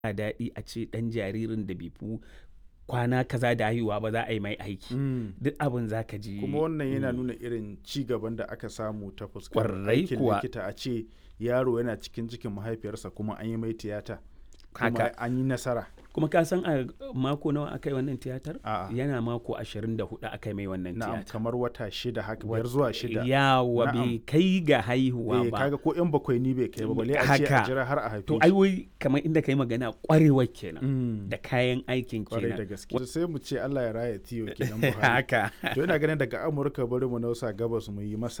ba daɗi a ce ɗan jaririn da bai fi kwana kaza da haihuwa ba za a yi mai aiki Mm. duk abin za ka ji kuma wannan yana mm, nuna irin ci gaban da aka samu ta fuskar Ƙwarai aikin kuwa. likita a ce yaro yana cikin cikin mahaifiyarsa kuma an yi mai tiyata kuma haka an yi nasara kuma ka san a mako nawa aka yi wannan tiyatar A'a. yana mako 24 aka yi mai wannan na'am tiyatar kamar wata shida haka biyar zuwa shida yawa Na'am. bai kai ga haihuwa eh ba kaga ko yan bakwai ni bai kai ba balle a ce a Haka. jira har a haife to shi. ai wai kamar inda kai magana kwarewar kenan Mm. da kayan aikin kwarai da kenan gaske sai mu ce Allah ya raya tiyo kenan Buhari haka to ina ganin daga Amurka bari mu nausa gabas mu yi masa